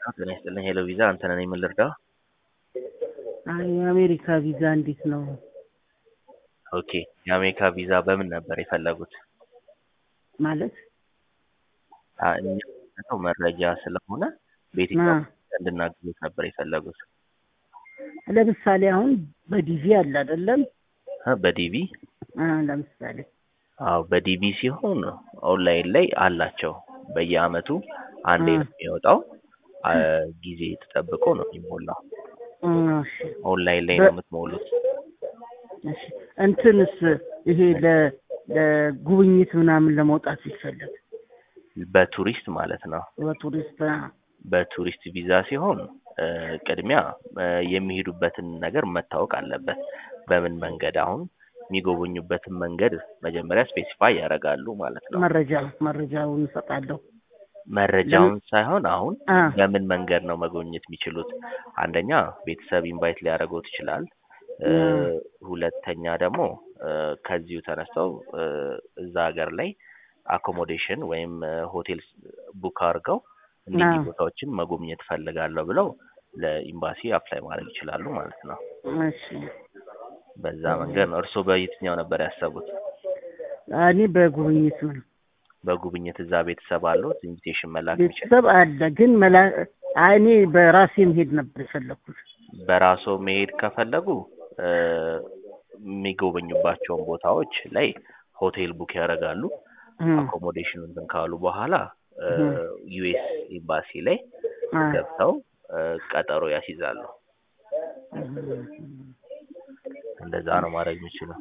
ጤና ይስጥልኝ ሄሎ ቪዛ አንተ ነህ ምን ልርዳው? አይ የአሜሪካ ቪዛ እንዴት ነው? ኦኬ የአሜሪካ ቪዛ በምን ነበር የፈለጉት? ማለት አ- እኛ የምንሰጠው መረጃ ስለሆነ በየትኛው እንድናግዙት ነበር የፈለጉት? ለምሳሌ አሁን በዲቪ አለ አይደለም? እ በዲቪ አ ለምሳሌ አዎ በዲቪ ሲሆን ኦንላይን ላይ አላቸው በየአመቱ አንዴ እ። ነው የሚወጣው አ፣ ጊዜ ተጠብቆ ነው የሚሞላው እ፣ እሺ ኦንላይን ላይ በ- ነው የምትሞሉት እሺ እንትንስ ይሄ ለ ለጉብኝት ምናምን ለመውጣት ሲፈለግ በቱሪስት ማለት ነው በቱሪስት አ፣ በቱሪስት ቪዛ ሲሆን እ፣ ቅድሚያ እ፣ የሚሄዱበትን ነገር መታወቅ አለበት በምን መንገድ አሁን የሚጎበኙበትን መንገድ መጀመሪያ ስፔሲፋይ ያደርጋሉ ማለት ነው መረጃ መረጃውን እሰጣለሁ። መረጃውን ሳይሆን አሁን አ በምን መንገድ ነው መጎብኘት የሚችሉት? አንደኛ ቤተሰብ ኢንቫይት ሊያደርገው ይችላል። እ፣ ያ። ሁለተኛ ደግሞ እ፣ ከዚሁ ተነስተው እ፣ እዛ ሀገር ላይ አኮሞዴሽን ወይም እ፣ ሆቴል ቡክ አድርገው እነዚህ ያ። ቦታዎችን መጎብኘት ፈልጋለሁ ብለው ለኢምባሲ አፕላይ ማድረግ ይችላሉ ማለት ነው። እሺ በዛ መንገድ ነው። እርስዎ በየትኛው ነበር ያሰቡት? እኔ በጉብኝት ነው። በጉብኝት እዛ ቤተሰብ አለው ኢንቪቴሽን መላክ የሚችል ቤተሰብ አለ ግን መላ አይ እኔ በራሴ መሄድ ነበር የፈለኩት። በራስዎ መሄድ ከፈለጉ እ፣ የሚጎበኙባቸውን ቦታዎች ላይ ሆቴል ቡክ ያደርጋሉ። እ፣ አኮሞዴሽን እንትን ካሉ በኋላ እህ። ዩኤስ ኤምባሲ ላይ አ፣ ገብተው እ፣ ቀጠሮ ያስይዛሉ። እህ። እንደዛ ነው ማድረግ የሚችሉ።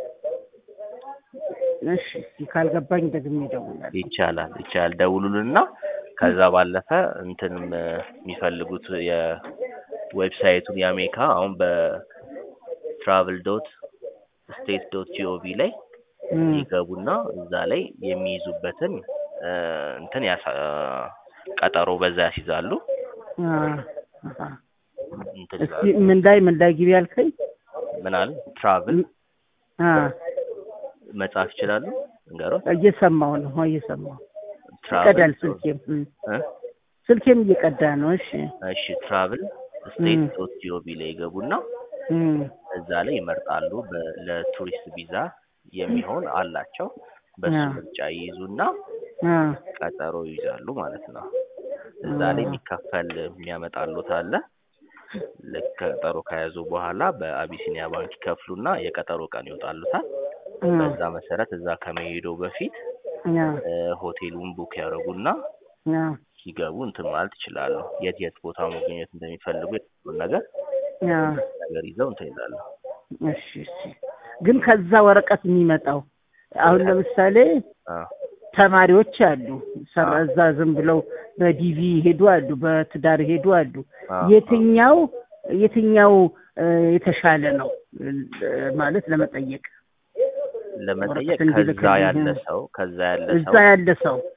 እሺ እስኪ ካልገባኝ ደግሜ እደውላለሁ። ይቻላል ይቻላል። ደውሉልና ከዛ ባለፈ እንትንም እ፣ የሚፈልጉት የዌብሳይቱን የአሜሪካ አሁን በትራቭል ዶት ስቴት ዶት ጂኦቪ ላይ እ፣ ይገቡና እዛ ላይ የሚይዙበትን እ፣ እንትን ያሳ ቀጠሮ በዛ ያስይዛሉ። አ፣ አሃ። እንትን እስኪ ይላሉ። ምን ላይ ምን ላይ ግቢ ያልከኝ? ምን አለ ትራቭል አ መጻፍ ይችላሉ። እንገሮት እየሰማሁ ነው እየሰማሁ ትራቭል ይቀዳል ስልኬም እ፣ እ? ስልኬም እየቀዳ ነው። እሺ እሺ ትራቭል ስቴት እ። ዶት ጂኦቪ ላይ ይገቡና እ፣ እዛ ላይ ይመርጣሉ። በ- ለቱሪስት ቪዛ የሚሆን አላቸው። በሱ አ። ምርጫ ይይዙና አ፣ ቀጠሮ ይይዛሉ ማለት ነው። እዛ ላይ አ። የሚከፈል የሚያመጣሉት አለ። ልክ ቀጠሮ ከያዙ በኋላ በአቢሲኒያ ባንክ ይከፍሉና የቀጠሮ ቀን ይወጣሉታል። እ፣ በዛ መሰረት እዛ ከመሄዱ በፊት አ፣ እ፣ ሆቴሉን ቡክ ያደርጉና አ፣ ሲገቡ እንትን ማለት ይችላሉ። የት የት ቦታ መገኘት እንደሚፈልጉ የትኛውን ነገር አ። ነገር ይዘው እንትን ይላሉ። እሺ እሺ። ግን ከዛ ወረቀት የሚመጣው አሁን ለምሳሌ አ፣ ተማሪዎች አሉ ሰ- አ። እዛ ዝም ብለው በዲቪ ሄዱ አሉ፣ በትዳር ሄዱ አሉ። አ፣ የትኛው የትኛው እ፣ የተሻለ ነው እ፣ ማለት ለመጠየቅ ለመጠየቅ ወረቀት እንዲልክ ከዛ ያለ ነው። ሰው ከዛ ያለ እዛ ሰው ያለ ሰው